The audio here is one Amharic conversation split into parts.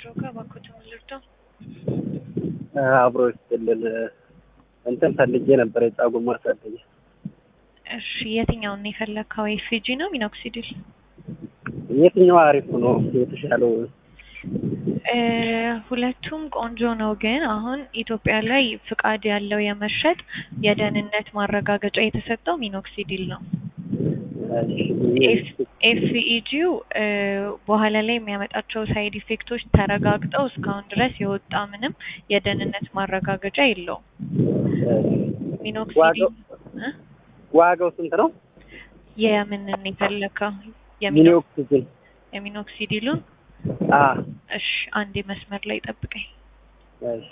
ድሮጋ እባክዎትን ልርዳው? አብሮ ይስጥልን። እንትን ፈልጌ ነበር የፀጉር ማሳደጊያ። እሺ የትኛውን ነው የፈለግከው? ኤፍጂ ነው ሚኖክሲዲል? የትኛው አሪፍ ነው የተሻለው? እ ሁለቱም ቆንጆ ነው፣ ግን አሁን ኢትዮጵያ ላይ ፍቃድ ያለው የመሸጥ የደህንነት ማረጋገጫ የተሰጠው ሚኖክሲዲል ነው። ኤፍኢጂው በኋላ ላይ የሚያመጣቸው ሳይድ ኢፌክቶች ተረጋግጠው እስካሁን ድረስ የወጣ ምንም የደህንነት ማረጋገጫ የለውም። ሚኖክሲዲል እ ዋጋው ስንት ነው? የምንን የፈለከው? ሚኖክሲዲል የሚኖክሲዲሉን? አ እሺ አንዴ መስመር ላይ ጠብቀኝ። እሺ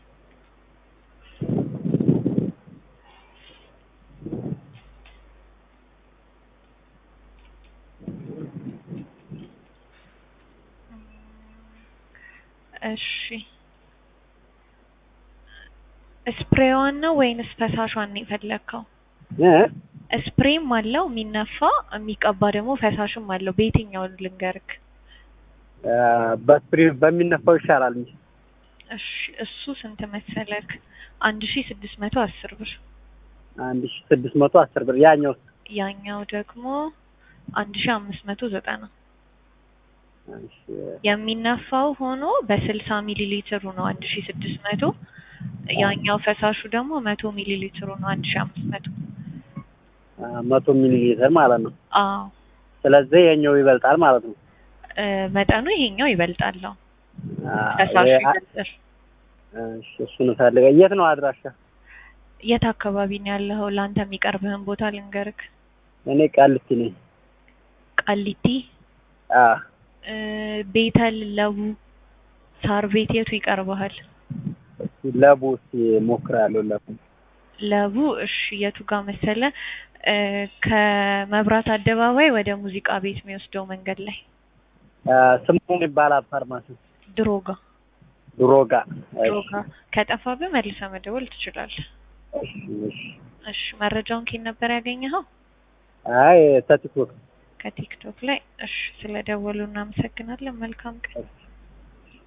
እሺ ስፕሬዋን ነው ወይንስ ፈሳሿን ነው የፈለግከው? እ ስፕሬም አለው የሚነፋ የሚቀባ ደግሞ ፈሳሽም አለው። በየትኛው ልንገርክ? በስፕሪ በሚነፋው ይሻላል እንጂ እሺ እሱ ስንት መሰለክ? አንድ ሺ ስድስት መቶ አስር ብር። አንድ ሺ ስድስት መቶ አስር ብር። ያኛው ያኛው ደግሞ አንድ ሺ አምስት መቶ ዘጠና እሺ የሚነፋው ሆኖ በስልሳ ሚሊ ሊትሩ ነው አንድ ሺ ስድስት መቶ ያኛው ፈሳሹ ደግሞ መቶ ሚሊ ሊትሩ ነው አንድ ሺ አምስት መቶ መቶ ሚሊ ሊትር ማለት ነው። አዎ ስለዚህ የኛው ይበልጣል ማለት ነው። እ መጠኑ ይሄኛው ይበልጣል። አዎ አ ፈሳሹ የ- ይበልጣል። እሺ እሱን ፈልገ የት ነው አድራሻ? የት አካባቢ ነው ያለኸው? ለአንተ የሚቀርብህን ቦታ ልንገርክ። እኔ ቃሊቲ ነኝ። ቃሊቲ፣ አ እ ቤተል፣ ለቡ፣ ሳር ቤት የቱ ይቀርብሃል? እስኪ ለቡ እስኪ ሞክራለሁ። ለቡ ለቡ እሺ፣ የቱ ጋር መሰለ እ ከመብራት አደባባይ ወደ ሙዚቃ ቤት የሚወስደው መንገድ ላይ አ ስሙ ይባላል ፋርማሲ ድሮጋ ድሮጋ። ድሮጋ። ከጠፋብህ መልሰህ መደወል ትችላለህ። እሺ እሺ። እሺ፣ መረጃውን ኬት ነበር ያገኘኸው? አይ ተቲክቶክ ከቲክቶክ ላይ። እሺ፣ ስለደወሉ እናመሰግናለን። መልካም ቀን። እሺ